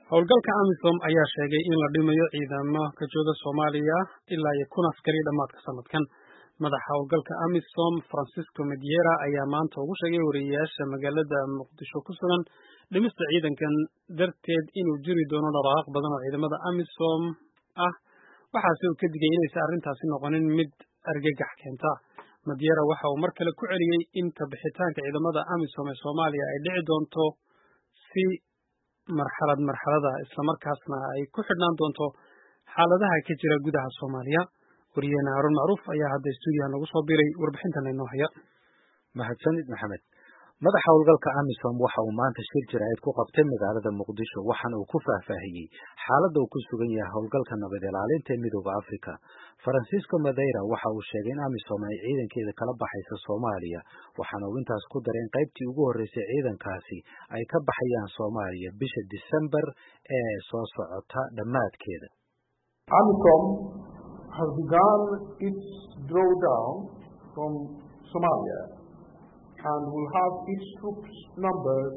howlgalka amisom ayaa sheegay in la dhimayo ciidamo ka jooga soomaaliya ilaa iyo kun askari dhammaadka sanadkan madaxa howlgalka amisom francisco mediera ayaa maanta ugu sheegay wariyeyaasha magaalada muqdisho ku sugan dhimista ciidankan darteed inuu jiri doono dhaqaaq badan oo ciidamada amisom ah waxaase uu ka digay inaysan arrintaasi noqonin mid argagax keenta mediera waxa uu mar kale ku celiyey in kabixitaanka ciidamada amisom ee soomaaliya ay dhici doonto si marxalad marxalada islamarkaasna ay ku xidhnaan doonto xaaladaha ka jira gudaha soomaaliya wariyeene haruun macruuf ayaa hadda stuudiyaha nagu soo biray warbixintan inoo haya mahadsanid maxamed madaxa howlgalka amisom waxa uu maanta shir jiraayad ku qabtay magaalada muqdisho waxaana uu ku faahfaahiyey xaaladda uu ku sugan yahay howlgalka nabad ilaalinta ee midooda africa francisco madeira waxa uu sheegay in amisom ay ciidankeeda kala baxaysa soomaaliya waxaana uu intaas ku daray in qaybtii ugu horreysay ciidankaasi ay ka baxayaan soomaaliya bisha december ee soo socota dhammaadkeeda amisom has begun its drawdown from somalia and will have its troops numbers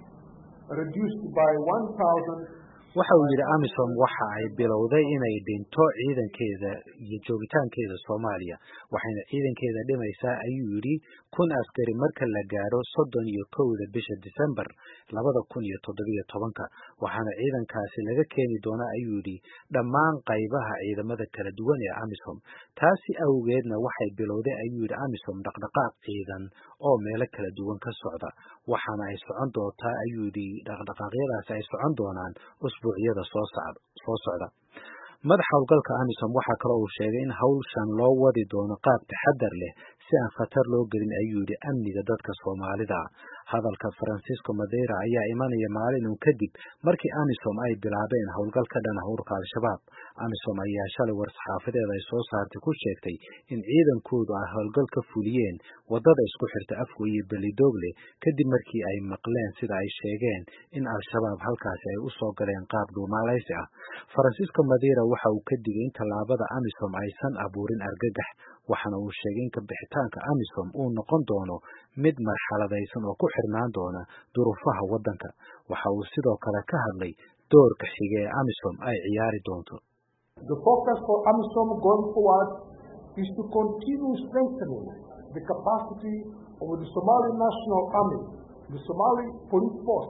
reduced by 1,000 waxa uu yidhi amisom waxa ay bilowday inay dhinto ciidankeeda iyo joogitaankeeda soomaaliya waxayna ciidankeeda dhimaysaa ayuu yidhi kun askari marka la gaadho soddon iyo kowda bisha december labada kun iyo toddobiyo tobanka waxaana ciidankaasi laga keeni doonaa ayuu yidhi dhammaan qaybaha ciidamada kala duwan ee amisom taasi awgeedna waxay bilowday ayuu yidhi amisom dhaqdhaqaaq ciidan oo meelo kala duwan ka socda waxaana ay socon doontaa ayuu yidhi dhaqdhaqaaqyadaasi ay socon doonaan usbuucyada soo socda madaxa howlgalka amisom waxaa kaloo uu sheegay in hawshan loo wadi doono qaab taxadar leh si aan khatar loo gelin ayuu yidhi amniga dadka soomaalida hadalka francisco madeira ayaa imanaya maalin uun kadib markii amisom ay bilaabeen howlgal ka dhan ah ururka al-shabaab amisom ayaa shalay war-saxaafadeeda ay soo saartay ku sheegtay in ciidankoodu ay howlgal ka fuliyeen wadada isku xirta afgo iyo belidogle kadib markii ay maqleen sida ay sheegeen in al-shabaab halkaasi ay u soo galeen qaab dhuumaalaysi ah francisco madeira waxa uu ka digay in tallaabada amisom aysan abuurin argagax waxaana uu sheegay in kabixitaanka amisom uu noqon doono mid marxaladaysan oo ku xirnaan doona duruufaha waddanka waxa uu sidoo kale ka hadlay doorka xige ee amisom ay ciyaari doonto The focus for AMISOM going forward is to continue strengthening the capacity of the Somali National Army, the Somali Police Force,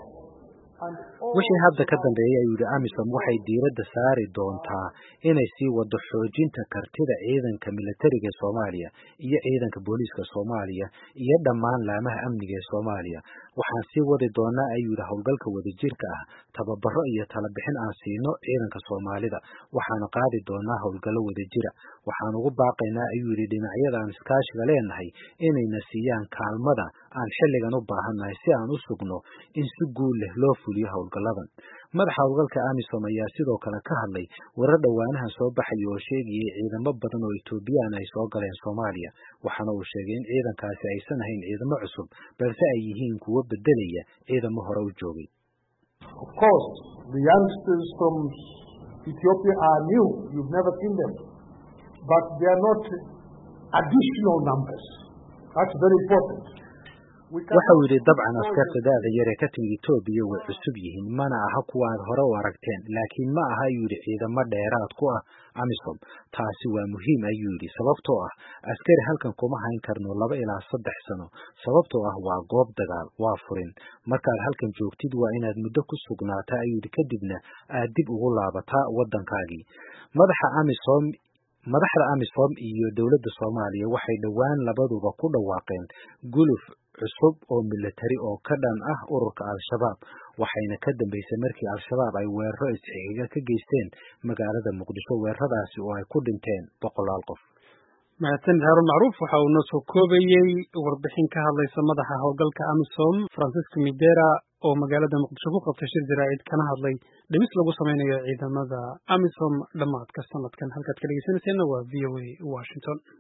wixii hadda ka dambeeyay ayuu yidhi amisom waxay diiradda saari doontaa inay sii wado xoojinta kartida ciidanka militariga ee soomaaliya iyo ciidanka booliiska soomaaliya iyo dhammaan laamaha amniga ee soomaaliya waxaan sii wadi doonaa ayuu yidhi howlgalka wadajirka ah tababaro iyo talabixin aan siino ciidanka soomaalida waxaana qaadi doonaa howlgallo wadajira waxaan ugu baaqaynaa ayuu yidhi dhinacyada aan iskaashiga leenahay inayna siiyaan kaalmada aan xilligan u baahannahay si aan u sugno in si guul leh loo fuliyo howlgalladan madaxa howlgalka amisom ayaa sidoo kale ka hadlay warar dhowaanahan soo baxaya oo sheegayay ciidamo badan oo etoobiyaan ay soo galeen soomaaliya waxaana uu sheegay in ciidankaasi aysan ahayn ciidamo cusub balse ay yihiin kuwo bedelaya ciidamo hore u joogay Of course, the youngsters from Ethiopia are new. You've never seen them. But they are not additional numbers. That's very important. waxa uu yidhi dabcan askarta da-da yar ee ka timid etoobiya way cusub yihiin mana aha kuwa aad hore u aragteen laakiin ma aha ayuu yidhi ciidamo dheeraad ku ah amisom taasi waa muhiim ayuu yidhi sababtoo ah askari halkan kuma hayn karno laba ilaa saddex sano sababtoo ah waa goob dagaal waa furin markaad halkan joogtid waa inaad muddo ku sugnaataa ayuu yidhi kadibna aad dib ugu laabataa waddankaagii madaxa amisom madaxda amisom iyo dowladda soomaaliya waxay dhowaan labaduba ku dhawaaqeen guluf cusub oo militari oo ka dhan ah ururka al-shabaab waxayna ka dambeysay markii al-shabaab ay weeraro isxigiga ka geysteen magaalada muqdisho weeraradaasi oo ay ku dhinteen boqolaal qof mahadsanid haarun macruuf waxa uu noo soo koobayey warbixin ka hadlaysa madaxa howlgalka amisom francisco midera oo magaalada muqdisho ku qabtay shir jaraa'id kana hadlay dhimis lagu sameynayo ciidamada amisom dhammaadka sanadkan halkaad ka dhegeysanayseena waa v o a washington